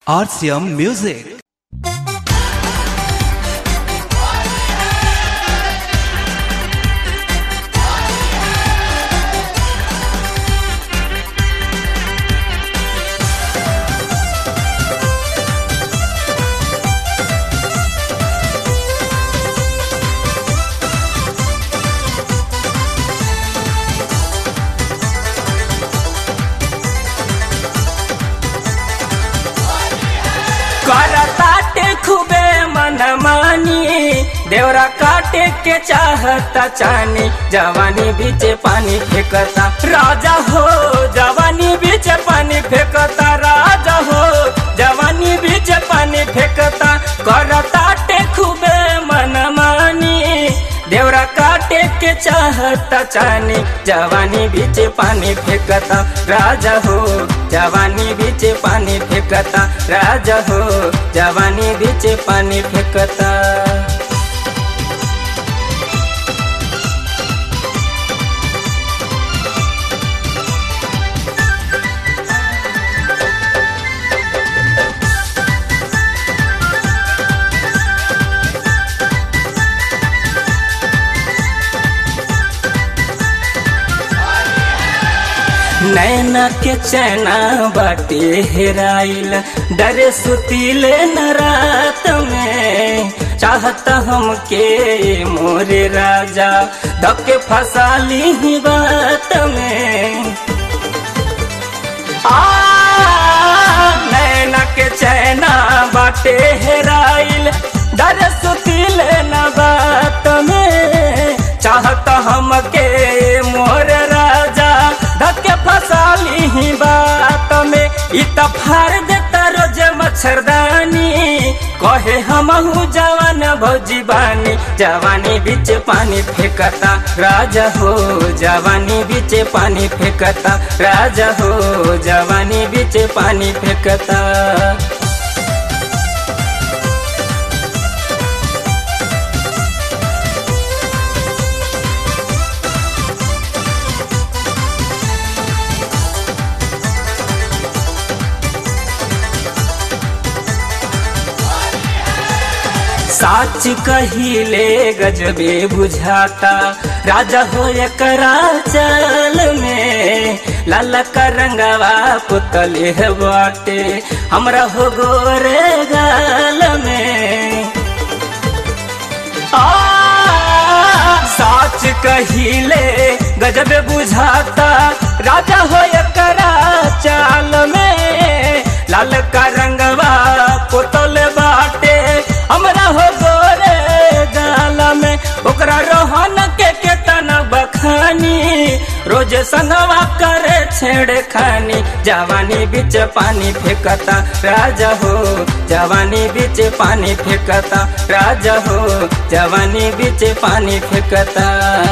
RCM Music. करताटे खूबे मनमानी देवरा काटे के चाहता चानी जवानी बीचे पानी फेंकता राजा हो जवानी बीचे पानी फेंकता राजा हो जवानी बीचे पानी फेंकता करताटे खूबे मनमानी देवरा काटे के चाहता चानी जवानी बीचे पानी फेंकता राजा हो जवानी बीचे पानी फेंकता राजा हो जवानी बीचे पानी फेंकता नैना के चैना बाटे हेराइल डरे सुतीले न रात में चाहत हमके मोरे राजा धके फसाली ही बात में आ नैना के चैना बाटे हेराइल डरे सुतीले न बात में चाहत हमके मोर राजा धके फसाली ही बात में इ त फाड़ देता रोज मच्छरदानी कहे हमहू जवान भौजी बानी जवानी बीच पानी फेंकता राजा हो जवानी बीच पानी फेंकता राजा हो जवानी बीच पानी फेंकता साच कहिले गजबे बुझाता राजा हो एकरा चाल में लाला का रंगवा पुतले है बाटे हमरा हो गोरे गाल में आ साच कहिले गजब बुझाता राजा हो एकरा चाल में लाल का रंगवा पुतल बाटे हमरा हो गोरे गाल में ओकरा रोहन के केतना बखानी रोज संगवा करे छेड़ खानी जवानी बीच पानी फेंकता राजा हो जवानी बीच पानी फेंकता राजा हो जवानी बीच पानी फेंकता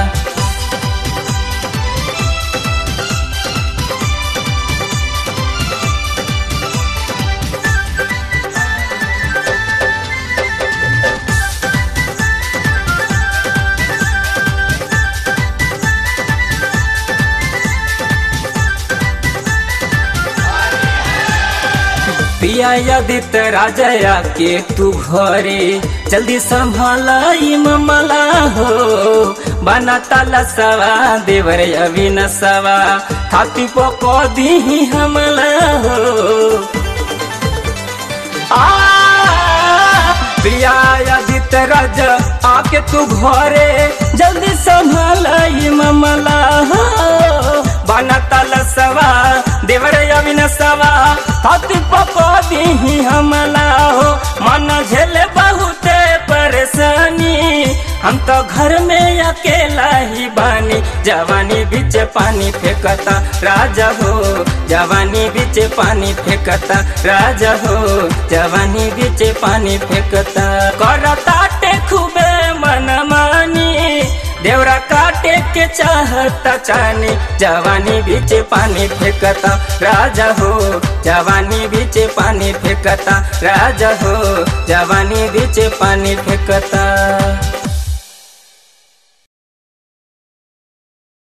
पिया यदित राजया के तू घरे जल्दी संभालाई ममला हो बना ताला सवा देवर अविन सवा थाती पको दी हमला हो आ प्रिया यदित राज आके तू घरे जल्दी संभालाई ममला हो बना ताला सवा देवर अविन सवा थाती पको दी हमला हो मन झेले बहुते परेशानी हम तो घर में अकेला ही बानी जवानी बीच पानी फेंकता राजा हो जवानी बीच पानी फेंकता राजा हो जवानी बीच पानी फेंकता करता टे खूबे मनमानी देवरा काटे के चाहता चानी जवानी बीच पानी फेंकता राजा हो जवानी बीच पानी फेंकता राजा हो जवानी बीच पानी फेंकता